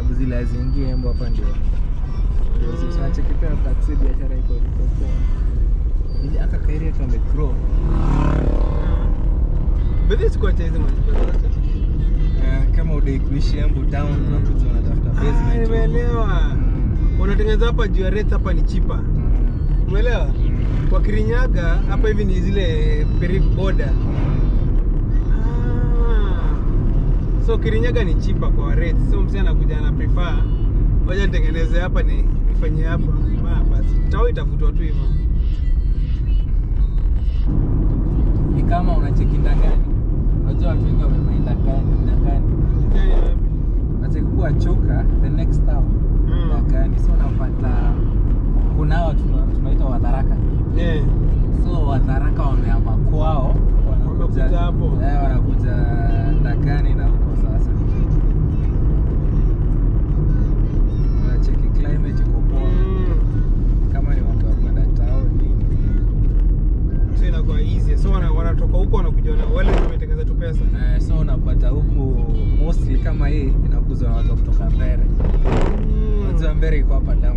sababu zile haziingie embo hapa ndio ndio sasa cheki pia taxi biashara iko iko poa ili aka kairia kama grow Bedhi sikuacha hizi maziwa zote. Eh, kama udai kuishi embu town unakuja unatafuta Ah, basement huko. nimeelewa. Mm. Unatengeneza hapa juu ya rate hapa ni chipa. Mm. Umeelewa? Mm. Kwa Kirinyaga hapa hivi ni zile peri boda. Ah. So Kirinyaga ni chipa kwa rate. So msee anakuja ana prefer ngoja nitengeneze hapa ni nifanyie hapa. Ah, basi. Tao itafutwa tu hivyo. ni kama unacheki ndagani unajua watu wengi wamemai ndagani ndagani nacheki choka the next town Mm. ndagani so unapata kuna hawa tuna- tunaita wadharaka Yeah. so wadharaka wameama kwao wanakuja Wamekuja hapo. eh, wanakuja ndagani na huko sasa unacheki climate iko poa Mm. kama ni mambo ya kwenda town nini So inakuwa easy. So wana- wanatoka huko wanakuja na wale wametengeneza tu pesa. Eh, so unapata huku mostly kama hii inakuzwa na watu kutoka Mbere. Unajua Mbere iko hapa down.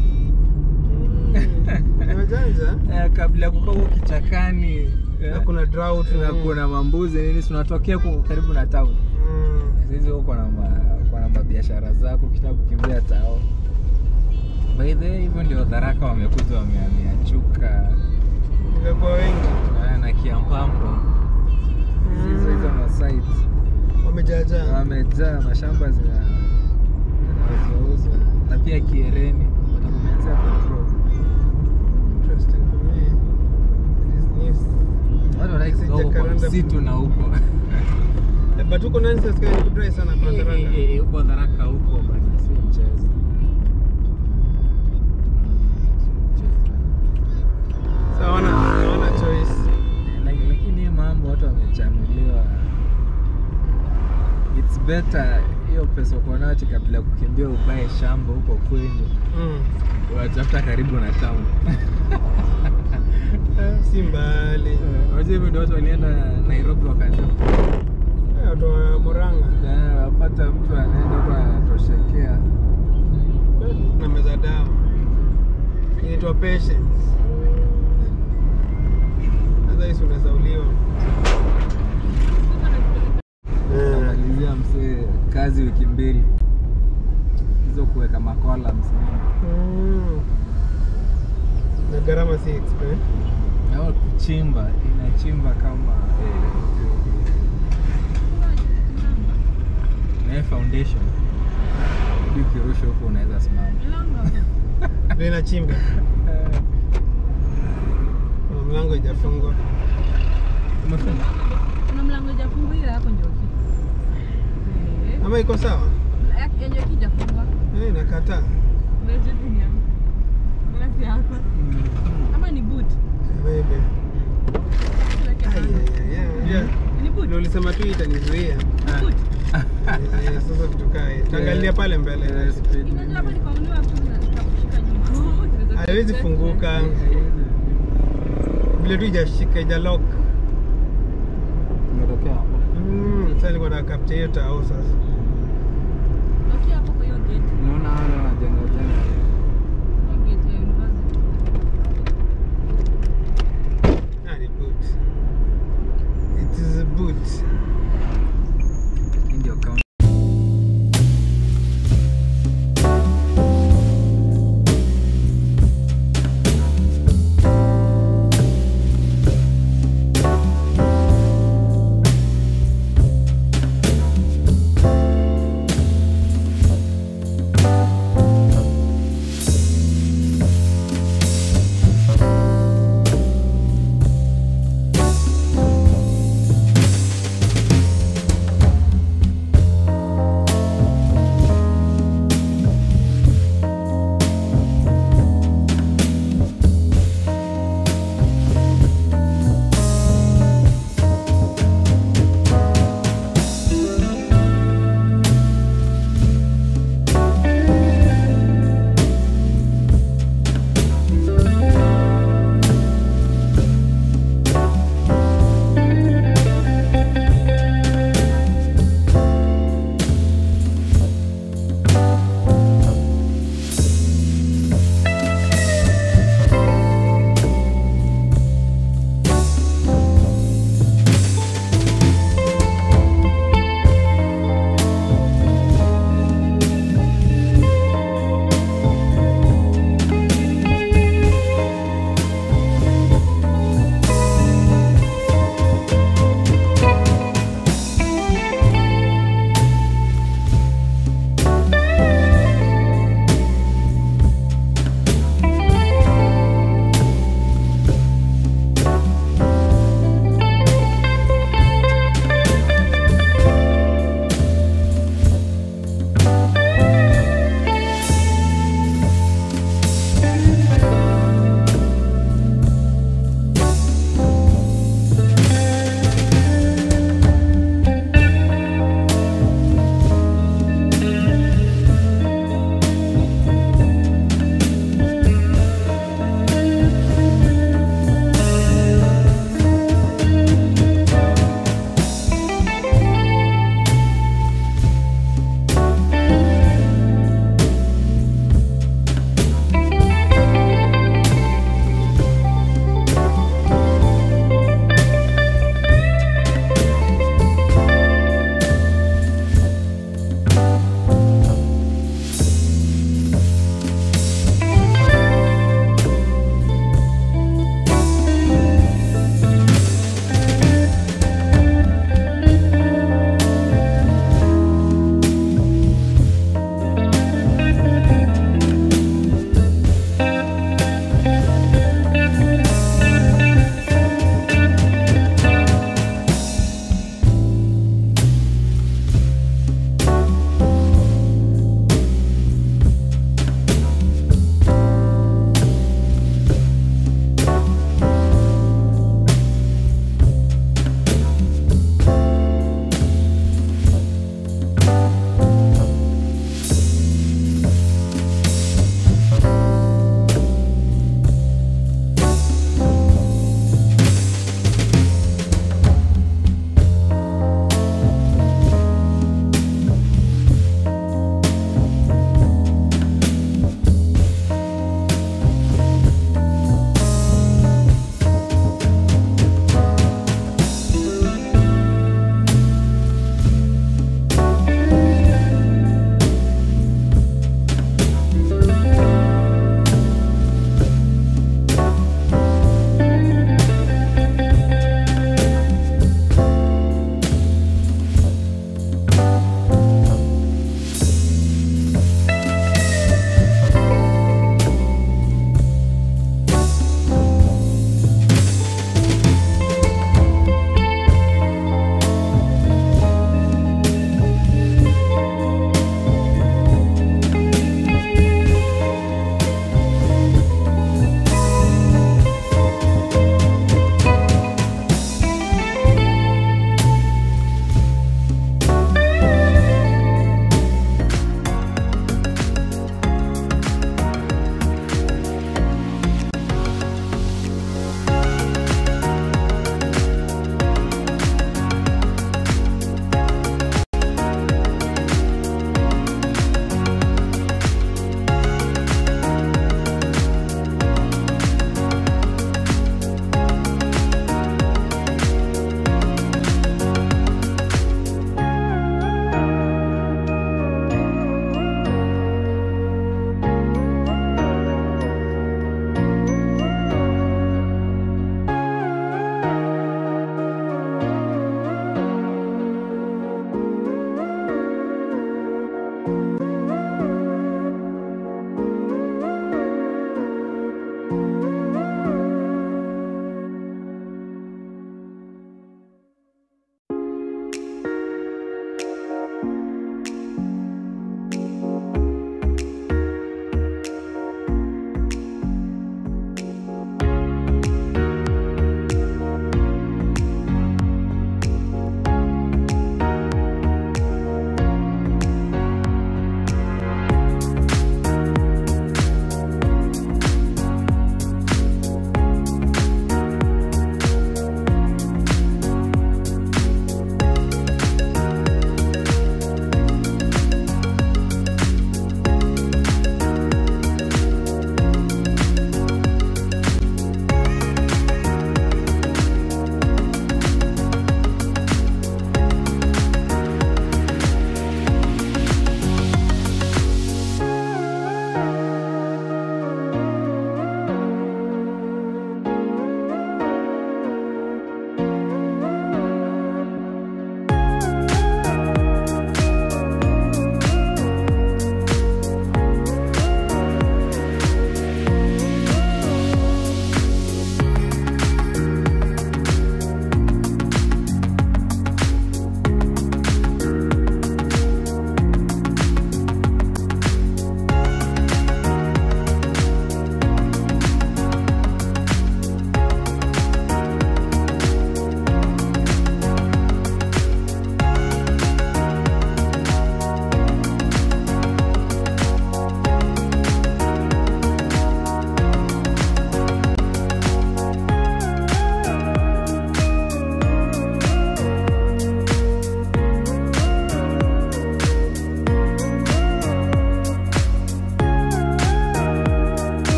Ni wajanja. Eh, kabla ya kukaa huko kichakani eh, Na kuna drought na kuna mambuzi nini si unatokea huko karibu na town. Mm. Sisi huko na ma, kwa na biashara zako ukitaka kukimbia tao. By the way, hivyo ndio Tharaka wamekuja wamehamia Chuka Ingekuwa wengi. eh, na Kiampampo. Hizo hizo ma sites. Wamejaajaa. wamejaa mashamba zina zinauzwauzwa na pia Kiereni watakumeanzia control. Interesting for me. It is news. Watu wanataka Sija kutoka kwa Karanda msitu na huko Eh, But huko nani sasa kama ni kudry sana kwa Eh, Tharaka. eh, eh, huko Tharaka huko bana, sio mchezo. Sasa hawana hawana choice. Eh, laki- Lakini hii mambo watu wamechanuliwa, it's better hiyo pesa uko nayo ati kabla ya kukimbia ubae shamba huko kwenu, Mm. unatafuta karibu na town. Si mbali. Eh, Unajua hivyo ndio watu walienda Nairobi wakaanza Eh, Watu wa Murang'a. Eh, wapata mtu anaenda huko anatoshekea. Na meza dawa. Inaitwa patience. Otherwise unaweza uliwa. Eh. Namalizia msee kazi wiki mbili hizo kuweka makola msini Mm. Na gharama si expensive. au kuchimba inachimba kama na foundation hadi ukirusha huko unaweza simama Ndio inachimba. Kuna mlango haijafungwa. umefunga Kuna mlango haijafunguliwa hapo Njoki. Eh, Ama iko sawa? ya- ya Njoki hajafungwa. Eh, nakataa. Ndio jibu ni yangu. Mbona si yako? Ama ni boot? Maybe. Tuweke Ai, kando. ai, ai, ai, unajua, Ni boot? ndio ulisema tu itanizuia. Ah. Boot. Eh, Sasa vitu kaa hii. Taangalia pale mbele. Eh, speed Inajua hapa limit. nikaunua hapo na nikakushika nyuma. Oh, tunaweza Haiwezi kuweka- funguka. Haiwezi. Vile tu ijashika ija lock. Umetokea hapo Mm, sasa nilikuwa na capture hiyo tao sasa. Unakia hapo kwa hiyo gate. unaona wale wanajenga jenga Hiyo gate ya university. Ah, ni boot. It is a boot. Hii ndio kaunti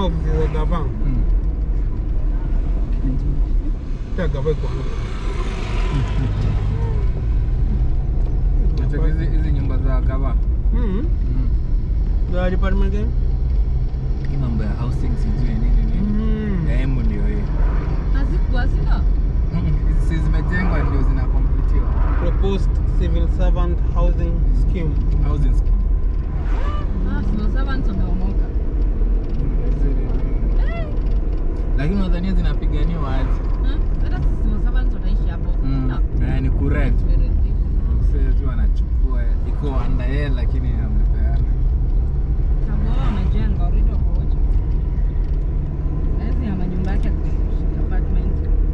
ofisi za gava Mm. pia gava iko hapo. Nacheki hizi hizi nyumba za gava Mm. Mm. za department gani hii mambo ya housing sijui nini nini Mm. ya emu ndio hii Hazikuwa sio? Mm, hizi si zimejengwa ndio zinakomplitiwa proposed civil servant housing scheme housing scheme Ah, sio servants wameomoka. lakini unadhania zinapiganiwa aje Eh? Hata sisi sio servants wataishi hapo. Mm. Ah, Eh, ni kurent very deep. msee tu anachukua iko under yeye lakini amepeana Sababu wao wamejenga already wako wote. Hizi ya manyumba yake ya kuishi, apartment.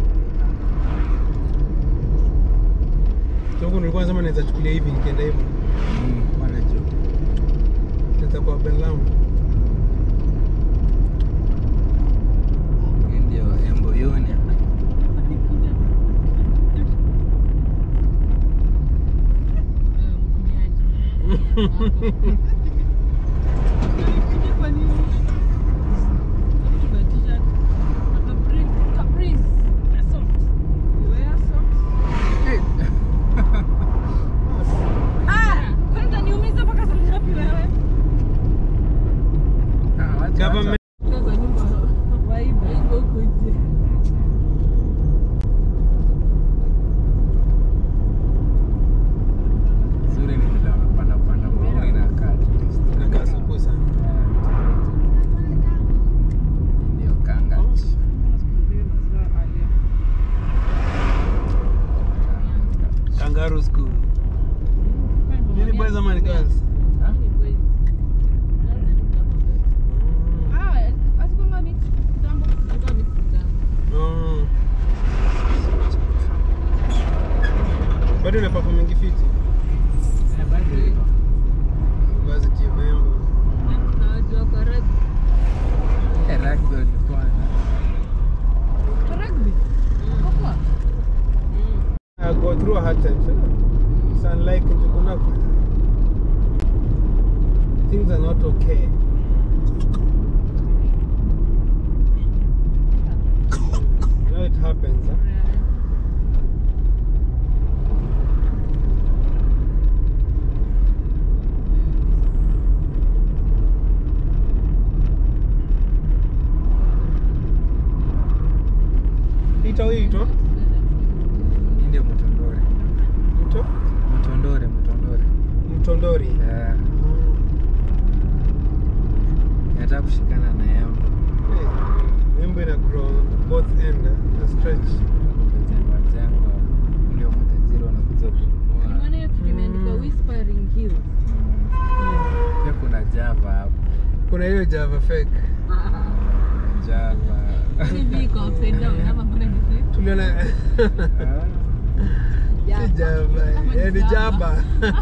so huko nilikuwa nasema naweza chukulia hivi nikienda hivyo Mm, pale juu naweza kwa Benlamu Hii ndio emboyoni Eh, mkumiaji. Kwa nini? Tuvae t-shirt. Capri- Caprice. Wear socks. Wear socks. Ah, kwani utaniumiza mpaka saa ngapi wewe? Ah, wacha, Government- Kaa kwa nyumba, waibe, waibe huko nje. wacha. Zuri ni vile wamepanda panda maua inakaa at least. nakaa supu sana ndio kanga kangaroo school nini boys ama ni girls Ha? Mm. bado ina performing fiti Eh, bado iko. vazi membo Eh, rugby walikuwa na- I go through a hard time so it's unlike Njuguna things are not okay you know it happens huh? ito ito Hii ndio mtondore mto mtondore mtondore mtondori Eh, nataka kushikana na yambo Hey, Embo ina grow both end eh, na stretch kumejengwa jengwa ndio matajiri wanakuja kununua Mm. pia kuna java hapo kuna hiyo java fake java tuliona si java eh, ni jaba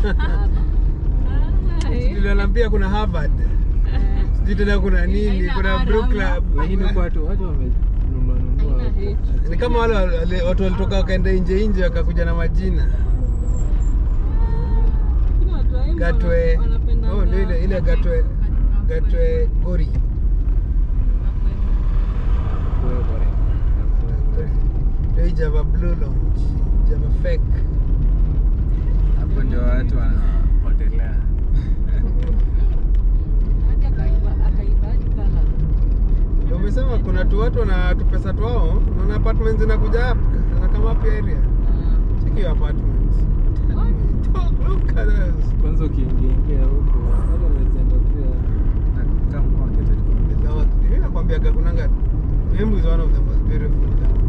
tuliona pia kuna harvard sijui tena kuna nini Haina kuna R Brew ama- club lakini huko watu watu wamenunua nunua Haina hapo. ni kama wale wale- watu walitoka wakaenda nje nje wakakuja na majina gatwe oh, ndio ile ile gatwe gatwe gori Kwa- kwa- ndio hii java blue lounge java fake hapo ndio watu wanapotelea ndio umesema kuna tu watu wana tu pesa twao naona apartments zinakuja hapa na kama hapa area check your apartments Talk, look at us kwanza ukiingia ingia huko wale wamejenga pia na kama kwa kitu The North. Mimi nakwambia kunanga Embu is one of the most beautiful towns.